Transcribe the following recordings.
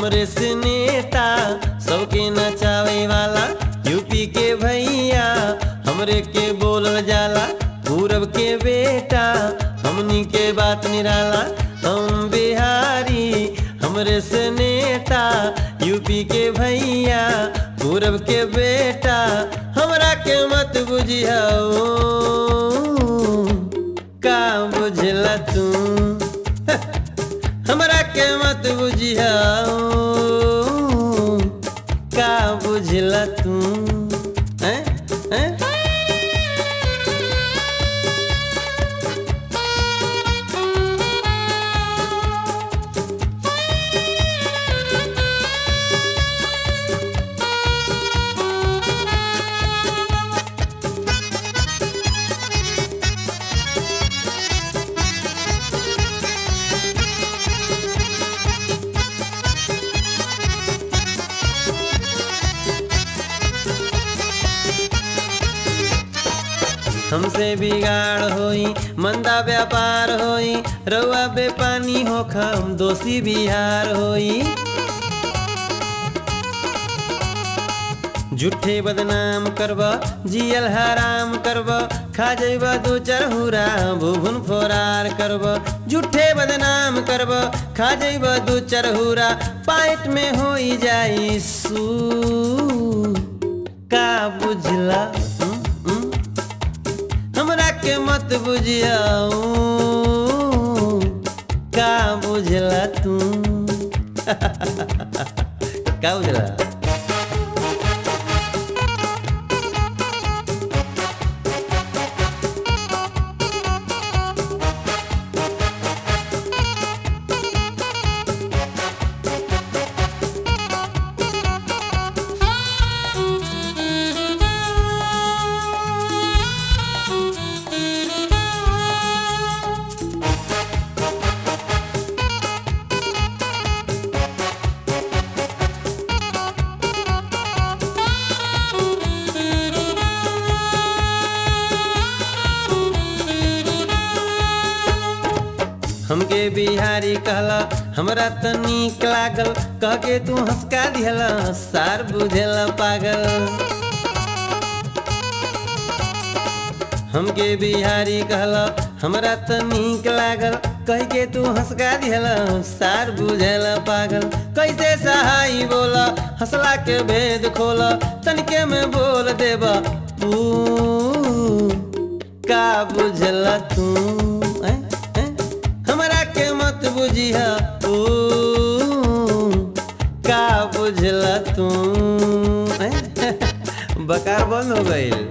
हमरे से नेता सबके नचावे वाला यूपी के भैया हमरे के बोलल जाला पूरब के बेटा हमनी के बात निराला हम बिहारी हमरे से नेता यूपी के भैया पूरब के बेटा हमरा के मत बुझियाओ का बुझला तू हमरा के मत बुझियाओ का बुझला तू हैं हैं हमसे बिगाड़ होई मंदा व्यापार होई रउआ बेपानी होख हम दोषी बिहार होई झूठे बदनाम करब जियल हराम करब खा जइब दू चरहुरा भुभुन फोरार करब झूठे बदनाम करब खा जइब दू चरहुरा पाइट में होई जाई सू का बुझला हम्म, हम्म? हमरा के मत बुझियाऊ का बुझला तू का बुझला हमके बिहारी कहला हमरा त नीक लागल कह के तू हंसका दिहला सार बुझेला पागल हमके बिहारी कहला हमरा त नीक लागल कह के तू हंसका दिहला सार बुझेला पागल कैसे सहाई बोला हंसला के भेद खोला तनिके में बोल देबा तू का बुझला तू हैं? हैं? हमरा के मत बुझिया ओ का बुझला तू हैं? बकार बंद हो गईल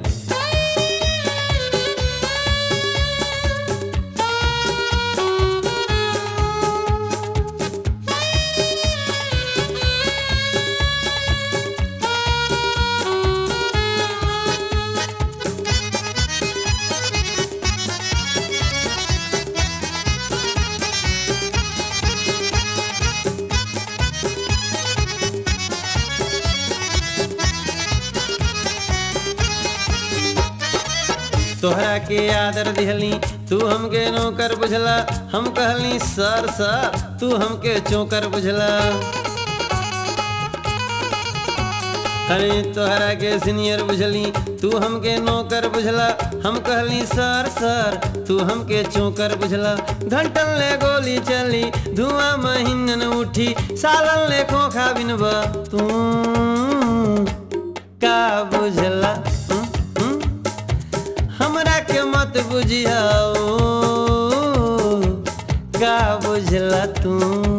तोहरा के आदर दिहली तू हमके नौकर बुझला हम कहली सर सर तू हमके चौकर बुझला अरे तोहरा के सीनियर बुझली तू हमके नौकर बुझला हम कहली सर सर तू हमके चौकर बुझला घंटन ले गोली चली धुआं महीनन उठी सालन ले खोखा बिनबा तू का बुझला हम्म, हम्म? हमरा के मत बुझियाओ का बुझला तू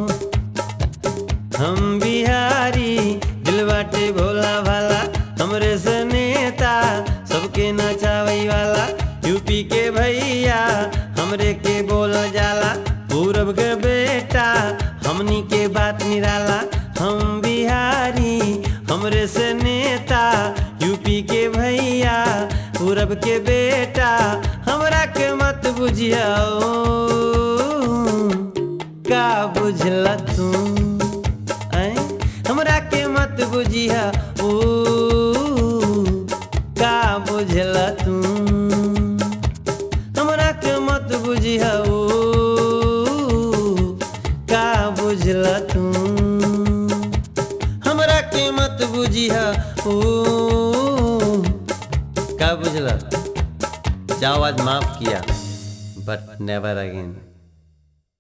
हम बिहारी दिल बाटे भोला भाला हमरे से नेता सबके नचावे वाला यूपी के भैया हमरे के बोल जाला पूरब के बेटा हमनी के बात निराला हम बिहारी हमरे से नेता यूपी के भैया पूरब के बेटा हमरा के मत बुझियाओ का बुझला तू ऐं? हमरा के मत बुझिया ओ का बुझला तू हमरा के मत बुझिया ओ का बुझला तू ऊ का बुझल जाओ आज माफ किया बट नेवर अगेन